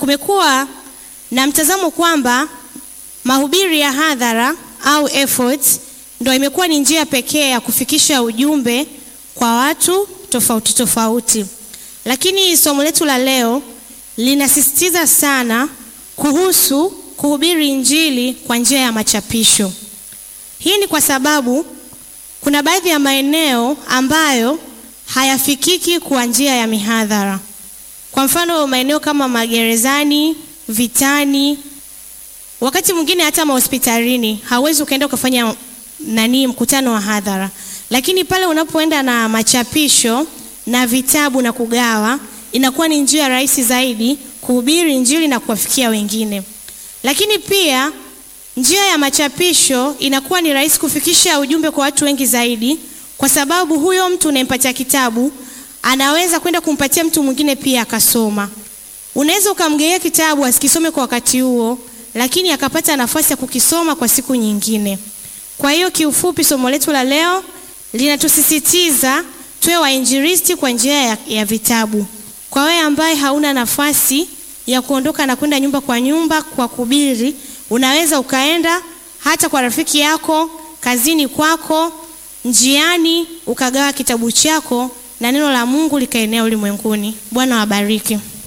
kumekuwa na mtazamo kwamba mahubiri ya hadhara au efforts ndo imekuwa ni njia pekee ya kufikisha ujumbe kwa watu tofauti tofauti, lakini somo letu la leo linasisitiza sana kuhusu kuhubiri Injili kwa njia ya machapisho. Hii ni kwa sababu kuna baadhi ya maeneo ambayo hayafikiki kwa njia ya mihadhara. Kwa mfano, maeneo kama magerezani, vitani, wakati mwingine hata mahospitalini, hauwezi ukaenda ukafanya nani mkutano wa hadhara, lakini pale unapoenda na machapisho na vitabu na kugawa, inakuwa ni njia rahisi zaidi kuhubiri Injili na kuwafikia wengine. Lakini pia njia ya machapisho inakuwa ni rahisi kufikisha ujumbe kwa watu wengi zaidi, kwa sababu huyo mtu unayempatia kitabu anaweza kwenda kumpatia mtu mwingine pia akasoma. Unaweza ukamgea kitabu asikisome kwa wakati huo, lakini akapata nafasi ya kukisoma kwa siku nyingine. Kwa hiyo kiufupi, somo letu la leo linatusisitiza tuwe wainjilisti kwa njia ya, ya vitabu. Kwa wewe ambaye hauna nafasi ya kuondoka na kwenda nyumba kwa nyumba kwa kuhubiri, unaweza ukaenda hata kwa rafiki yako, kazini kwako, njiani, ukagawa kitabu chako na neno la Mungu likaenea ulimwenguni. Bwana wabariki.